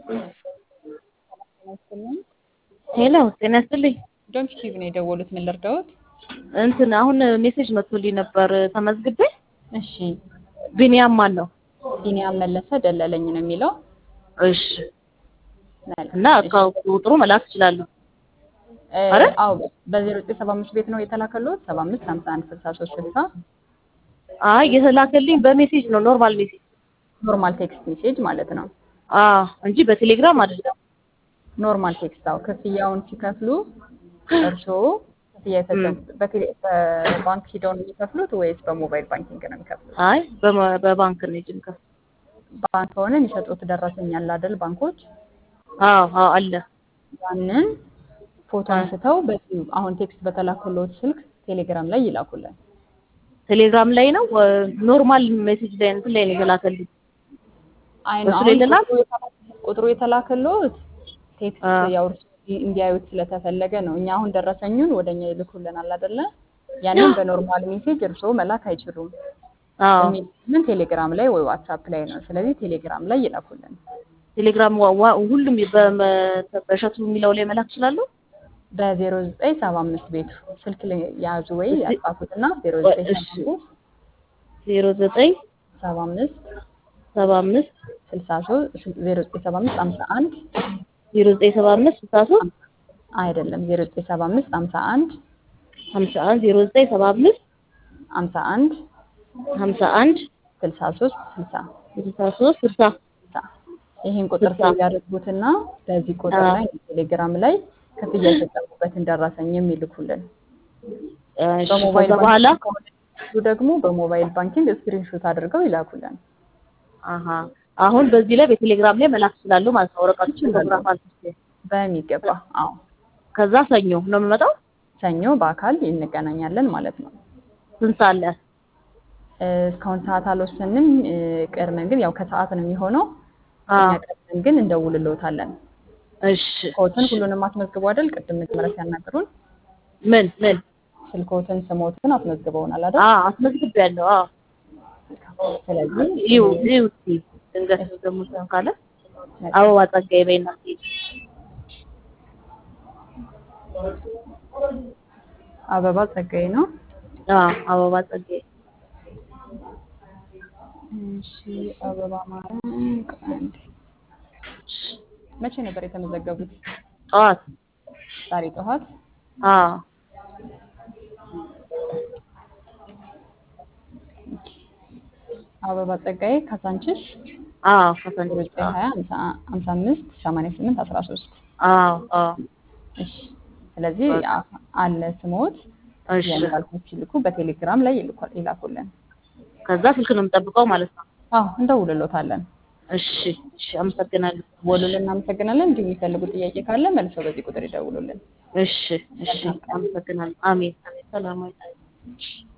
ሄሎ ጤና ይስጥልኝ። ዶንት ቲቪ ነው የደወሉት። ምን ልርዳዎት? እንትን አሁን ሜሴጅ መጥቶልኝ ነበር ተመዝግቤ። እሺ ቢኒያም ማን ነው? ቢኒያም መለሰ ደለለኝ ነው የሚለው። እሺ መልካም። እና ቁጥሩ መላክ እችላለሁ። እ፣ አረ? አዎ በዜሮ ዘጠኝ ሰባ አምስት ቤት ነው የተላከልዎት? ሰባ አምስት ሀምሳ አንድ ስልሳ ሶስት ስልሳ አይ የተላከልኝ በሜሴጅ ነው ኖርማል ሜሴጅ። ኖርማል ቴክስት ሜሴጅ ማለት ነው። አዎ እንጂ በቴሌግራም አይደለም። ኖርማል ቴክስት። አዎ ክፍያውን ሲከፍሉ እርስዎ ክፍያ የፈጸሙት በቴሌ በባንክ ሂደው ነው የሚከፍሉት ወይስ በሞባይል ባንኪንግ ነው የሚከፍሉት? አይ በመ- በባንክ ነው እንጂ የምከፍለው። ባንክ ከሆነ የሚሰጡት ደረሰኝ አለ አይደል? ባንኮች አዎ አዎ አለ። ያንን ፎቶ አንስተው በዚህ አሁን ቴክስት በተላከልዎት ስልክ ቴሌግራም ላይ ይላኩልን። ቴሌግራም ላይ ነው ወ- ኖርማል ሜሴጅ ላይ እንትን ላይ ነው የተላከልኝ። አይ ነው በሱ አሁን ላይ ልላክ? ቁጥሩ የተላ- ቁጥሩ የተላከልዎት ቴክስት አዎ። ያው እርስዎ እንዲያዩት ስለተፈለገ ነው። እኛ አሁን ደረሰኙን ወደኛ ይልኩልናል አይደለ? ያንን በኖርማል ሜሴጅ እርስዎ መላክ አይችሉም። አዎ የሚልኩልን ቴሌግራም ላይ ወይ ዋትሳፕ ላይ ነው። ስለዚህ ቴሌግራም ላይ ይላኩልን። ቴሌግራም ዋ- ዋ- ሁሉም በመ- በእሸቱ የሚለው ላይ መላክ እችላለሁ። በዜሮ ዘጠኝ ሰባ አምስት ቤቱ ስልክ ላይ ያዙ ወይ ያጻፉትና ዜሮ ዘጠኝ እሺ። ሰባ አምስት ዜሮ ዘጠኝ ሰባ አምስት ሰባ አምስት ስልሳ ሶስት ዜሮ ዘጠኝ ሰባ አምስት ሀምሳ አንድ ዜሮ ዘጠኝ ሰባ አምስት ስልሳ ሶስት አይደለም ዜሮ ዘጠኝ ሰባ አምስት ሀምሳ አንድ ሀምሳ አንድ ዜሮ ዘጠኝ ሰባ አምስት ሀምሳ አንድ ሀምሳ አንድ ስልሳ ሶስት ስልሳ ስልሳ ሶስት ስልሳ ስልሳ ይህን ቁጥር ስልሳ። ሴቭ ያደርጉትና በዚህ ቁጥር አዎ። ላይ ቴሌግራም ላይ ክፍያ የፈጸሙበትን ደረሰኝ የሚልኩልን እሺ፣ በሞባይል ከዛ በኋላ ባንኪንግ ከሆነ እሱ ደግሞ በሞባይል ባንኪንግ ስክሪንሾት አድርገው ይላኩልን። አሀ አሁን በዚህ ላይ በቴሌግራም ላይ መላክ እችላለሁ ማለት ነው። ወረቀቱ ይችላሉ። ፎቶግራፍ አንስቼ በሚገባ አዎ። ከዛ ሰኞ ነው የምመጣው። ሰኞ በአካል እንገናኛለን ማለት ነው። ስንት ሰዓት ላይ? እ፣ እስካሁን ሰዓት አልወሰንም። እ፣ ቀድመን ግን ያው ከሰዓት ነው የሚሆነው። አዎ። እኛ ቀድመን ግን እንደውልልዎታለን። እሺ ስልክዎትን እሺ። ሁሉንም አስመዝግበው አይደል? ቅድም መጀመሪያ ሲያናግሩን ምን ምን? ስልክዎትን፣ ስሞትን አስመዝግበውናል አይደል? አዎ አስመዝግቤያለሁ። አዎ ስለዚህ ይው ይው እስኪ ድንገት ደግሞ ሰው ካለ አበባ ጸጋዬ በይና እስኪ አበባ ጸጋዬ ነው። አዎ አበባ ጸጋዬ እሺ አበባ ማርያም ቀንድ መቼ ነበር የተመዘገቡት? ጠዋት ዛሬ ጠዋት። አዎ አበባ ጸጋዬ ካሳንችስ አዎ ከሰንጆ ዘጠኝ ሀያ ሀምሳ አምስት ሰማንያ ስምንት አስራ ሶስት አዎ አዎ እሺ ስለዚህ አ- አለ ስሞት እሺ ያልኩት ይልኩ በቴሌግራም ላይ ይልኩ- ይላኩልን። ከዛ ስልክ ነው የምጠብቀው ማለት ነው። አዎ እንደውልሎታለን። እሺ እሺ አመሰግናለሁ። ወሉልን እናመሰግናለን። እንዲሁ የሚፈልጉት ጥያቄ ካለ መልሰው በዚህ ቁጥር ይደውሉልን። እሺ እሺ አመሰግናለሁ። አሜን አሜን። ሰላም